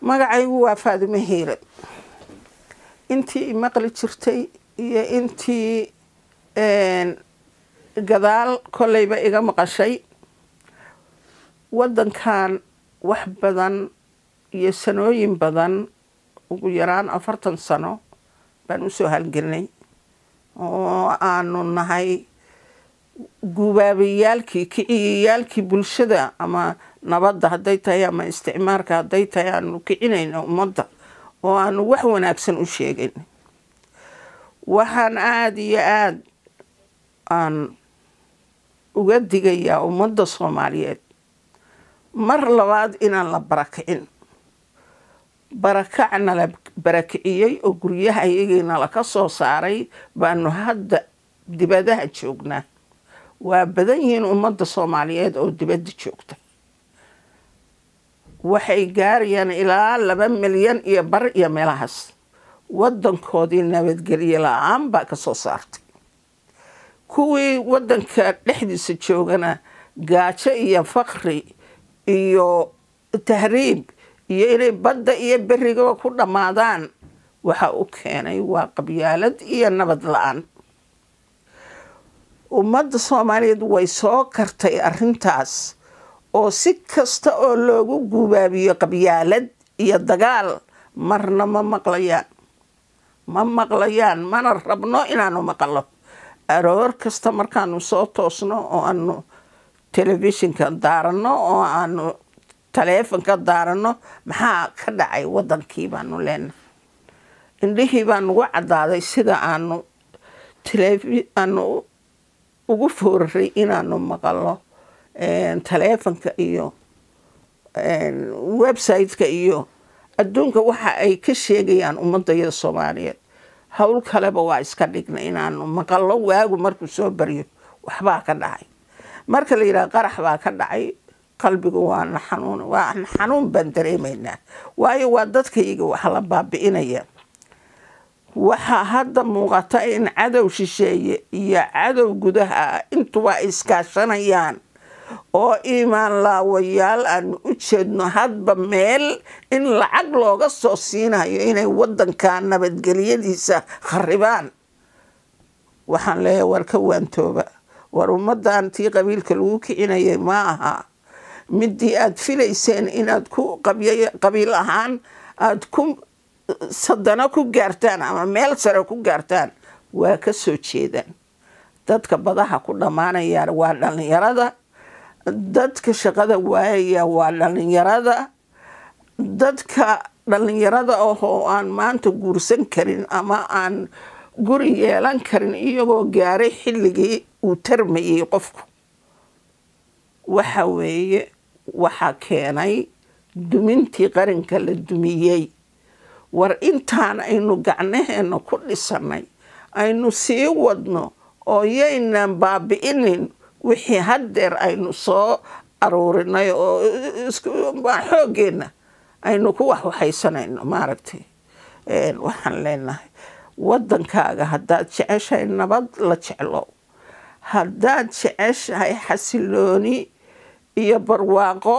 magacaygu waa faadimo hiire intii imaqli jirtay iyo intii gadaal kolleyba iga maqashay waddankan wax badan iyo sanooyin badan ugu yaraan afartan sano baan usoo halgelnay oo aanu nahay gubaabayaalkii kiciyayaalkii bulshada ama nabadda hadday tahay ama isticmaarka hadday tahay aanu kicinayna ummadda oo aanu wax wanaagsan u sheegayn waxaan aada iyo aada aan uga digayaa ummadda soomaaliyeed mar labaad inaan la barakicin barakacna la barakiciyey oo guryaha iyagiina laka soo saaray baanu hadda dibadaha joognaa waa badan yihiin ummadda soomaaliyeed oo dibadda joogta waxay gaarayaan ilaa laba milyan iyo bar iyo meelahaas waddankoodii nabadgelye la-aan baa ka soo saartay kuwii waddanka dhexdiisa joogana gaajo iyo fakri iyo tahriib iyo inay badda iyo berigaba ku dhammaadaan waxa u keenay waa qabyaalad iyo nabad la-aan ummadda soomaaliyeed way soo kartay arrintaas oo si kasta oo loogu gubaabiyo qabyaalad iyo dagaal marna ma maqlayaan ma maqlayaan mana rabno inaanu maqalo aroor kasta markaanu soo toosno oo aanu telefishinka daarano oo aanu taleefonka daarano maxaa ka dhacay waddankii baanu leenahay indhihii baa nagu caddaaday sida aanu aanu ugu fooraray inaanu maqalo taleefonka iyo website-ka iyo adduunka waxa ay ka sheegayaan ummadayada soomaaliyeed howl kaleba waa iska dhigna inaanu maqalo waagu markuu soo baryo waxbaa ka dhacay marka la yidhaha qarax baa ka dhacay qalbigu waana xanuun waa xanuun baan dareemaynaa waayo waa dadkayga wax la baabi'inaya waxaa hadda muuqata in cadow shisheeye iyo cadow gudaha intuba ay iskaashanayaan oo iimaan laawayaal aanu u jeedno hadba meel in lacag looga soo siinayo inay waddanka nabadgelyadiisa kharibaan waxaan leeyahay war ka waantooba war ummaddan tii qabiilka lagu kicinayay ma aha midii aada filayseen inaad ku qabiil ahaan aada ku sadano ku gaartaan ama meel sare ku gaartaan waa ka soo jeedaan dadka badaha ku dhammaanaya waa dhallinyarada dadka shaqada waayaya waa dhallinyarada dadka dhallinyarada ahoo aan maanta guursan karin ama aan guri yeelan karin iyagoo gaaray xilligii uu tarmayay qofku waxa weeye waxaa keenay dumintii qaranka la dumiyey war intaan aynu gacnaheena ku dhisanay aynu sii wadno oo yaynan baabi'inin wixii haddeer aynu soo aruurinay oo xooggeenna aynu ku waxwaxaysanayno maaragtay waxaan leenahay waddankaaga haddaad jeceshahay nabad la jeclo haddaad jeceshahay xasilooni iyo barwaaqo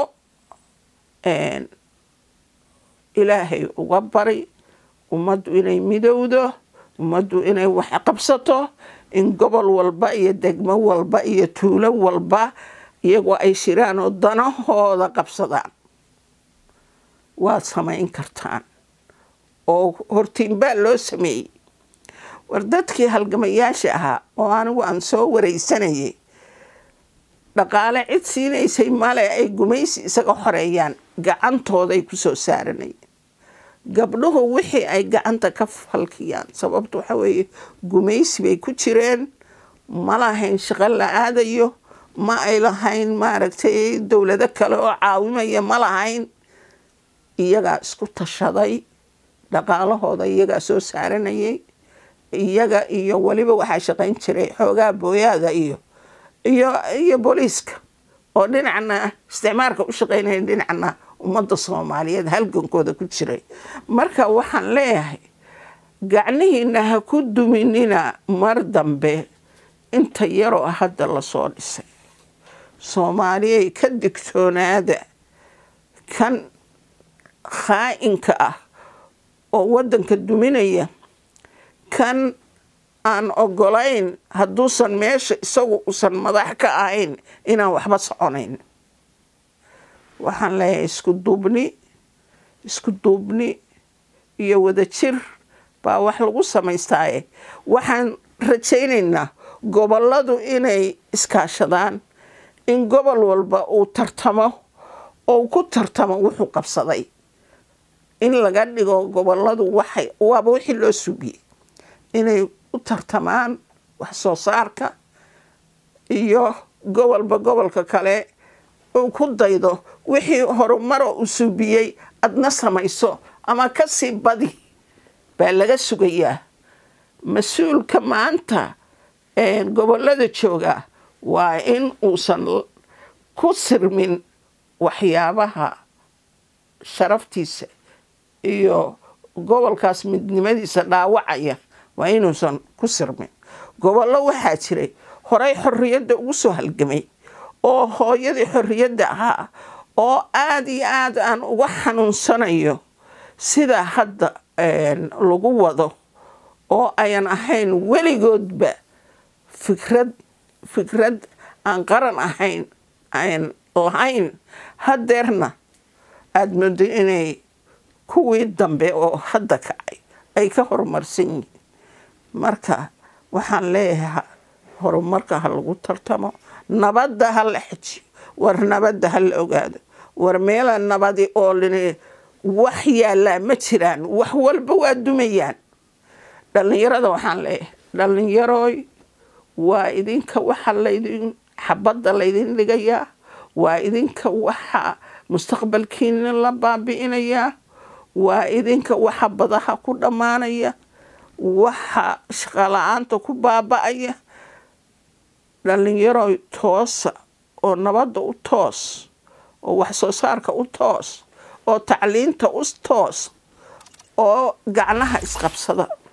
ilaahay uga bari ummaddu inay midowdo ummaddu inay wax qabsato in gobol walba iyo degmo walba iyo tuulo walba iyagoo ay shiraan oo danahooda qabsadaan waad samayn kartaan oo hortiinbaa loo sameeyey war dadkii halgamayaasha ahaa oo anigu aan soo waraysanayay dhaqaale cid siinaysay male ay gumaysi isaga xoreeyaan gacantooday ku soo saaranayeen gabdhuhu wixii ay gacanta ka falkiyaan sababta waxa weeye gumaysi bay ku jireen ma lahayn shaqo la aadayo ma ay lahayn maaragtay dowlado kale oo caawimaya ma lahayn iyagaa isku tashaday dhaqaalahooda iyagaa soo saaranayay iyaga iyo weliba waxaa shaqayn jiray xoogaa booyaada iyo iyo iyo booliiska oo dhinacna isticmaarka u shaqaynaya dhinacna ummadda soomaaliyeed halgankooda ku jiray marka waxaan leeyahay gacnihiina ha ku duminina mar dambe inta yaroo hadda lasoo dhisay soomaaliyay ka digtoonaada kan khaa'inka ah oo waddanka duminaya kan aan ogolayn hadduusan meesha isagu usan madax ka ahayn inaan waxba soconayn waxaan leeyahay isku duubni isku duubni iyo wadajir baa wax lagu samaystaaye waxaan rajaynaynaa gobolladu inay iskaashadaan in gobol walba uu tartamo oo ku tartamo wuxuu qabsaday in laga dhigo gobolladu waxay waaba wixii loo sugiyey inay u tartamaan wax soo saarka iyo gobolba gobolka kale uu ku daydo wixii horumaro uu suubiyey adna samayso ama ka sii badi baa laga sugayaa mas-uulka maanta gobollada jooga waa in uusan ku sirmin waxyaabaha sharaftiisa iyo gobolkaas midnimadiisa dhaawacaya waa inuusan ku sirmin gobollo waxaa jiray horey xorriyadda ugu soo halgamay oo hooyadii xorriyadda ahaa oo aada iyo aad aan uga xanuunsanayo sida hadda lagu wado oo ayan ahayn weligoodba fikrad fikrad aan qaran ahayn aan lahayn hadeerna aada moodo inay kuwii dambe oo hadda kacay ay ka horumarsan yihiin marka waxaan leeyahay horumarka ha lagu tartamo nabadda ha la xejiyo war nabadda ha la ogaado war meela nabadi oo lin wax yaallaa ma jiraan wax walba waa dumayaan dhallinyarada waxaan leeyahay dhallinyarooy waa idinka waxa laydin xabadda laydin dhigayaa waa idinka waxa mustaqbalkiina la baabi'inayaa waa idinka waxa badaha ku dhammaanaya waxa shaqala-aanta ku baaba'aya dhallinyarooy toosa oo nabadda u toos oo wax soo saarka u toos oo tacliinta u toos oo gacnaha isqabsada